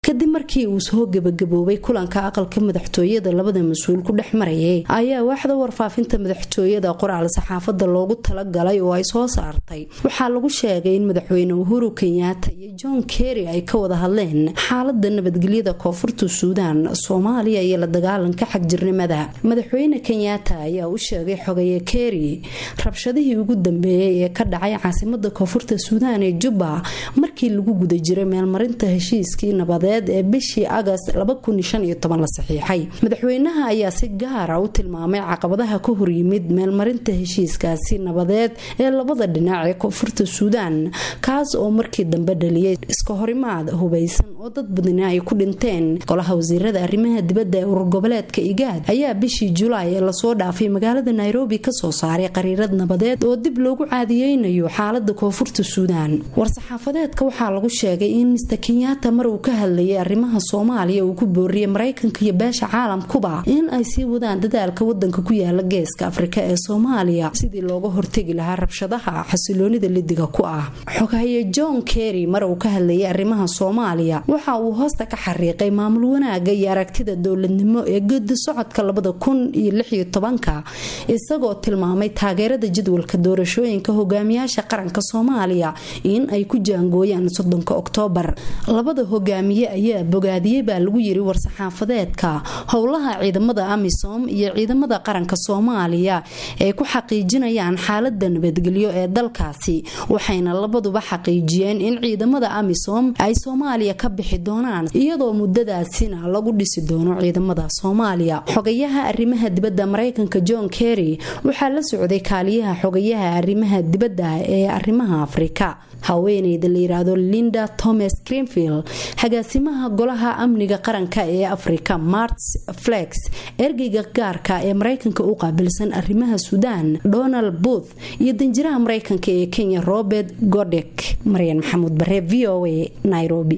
kadib markii uu soo gebagaboobay kulanka aqalka madaxtooyada labada mas-uul ku dhex marayay ayaa waaxda warfaafinta madaxtooyada qoraal saxaafada loogu talagalay oo ay soo saartay waxaa lagu sheegay in madaxweyne uhuru kenyaata iyo john kerry ay ka wada hadleen xaalada nabadgelyada koonfurta suudaan soomaaliya iyo la dagaalanka xagjirnimada madaxweyne kenyaata ayaa u sheegay xogeeye kerry rabshadihii ugu dambeeyay ee ka dhacay caasimada koonfurta suudaan ee jubba markii lagu guda jiray meelmarinta heshiiskii nabadeed ee bishii agast la saxiixay madaxweynaha ayaa si gaara u tilmaamay caqabadaha ka horyimid meelmarinta heshiiskaasi nabadeed ee labada dhinac ee koonfurta suudaan kaas oo markii dambe dhaliyay iska horimaad hubaysan oo dad badani ay ku dhinteen golaha wasiirada arrimaha dibadda ee urur goboleedka igaad ayaa bishii julaay ee lasoo dhaafay magaalada nairobi kasoo saaray qariirad nabadeed oo dib loogu caadiyeynayo xaalada koonfurta suudaan war-saxaafadeedka waxaa lagu sheegay in mister kenyaata mar uu ka hadlayay arrimaha soomaaliya uu ku booriyay maraykanka iyo beesha caalamkuba in ay sii wadaan dadaalka wadanka ku yaala geeska afrika ee soomaaliya sidii looga hortegi lahaa rabshadaha xasiloonida lidiga ku ah xogaye john kerry mar uu ka hadlayay arrimaha soomaaliya waxa uu hoosta ka xariiqay maamul wanaaga iyo aragtida dowladnimo ee gedi socodka labada kun iyo lixiyo tobanka isagoo tilmaamay taageerada jadwalka doorashooyinka hogaamiyaasha qaranka soomaaliya in ay ku jaangooyaan soddonka oktoobar labada hogaamiye ayaa bogaadiyey baa lagu yiri war-saxaafadeedka howlaha ciidamada amisom iyo ciidamada qaranka soomaaliya ay ku xaqiijinayaan xaalada nabadgelyo ee dalkaasi waxayna labaduba xaqiijiyeen in ciidamada amisom ay soomaaliya ka bixi doonaan iyadoo muddadaasina lagu dhisi doono ciidamada soomaaliya xogayaha arrimaha dibadda maraykanka john kerry waxaa la socday kaaliyaha xogayaha arrimaha dibadda ee arrimaha afrika haweeneyda la yiraahdo linda thomas greenfield xagaasimaha golaha amniga qaranka ee afrika marts flex ergeyga gaarka ee maraykanka u qaabilsan arrimaha suudaan donald booth iyo danjiraha maraykanka ee kenya robert godek maryan maxamuud bare v o a nairobi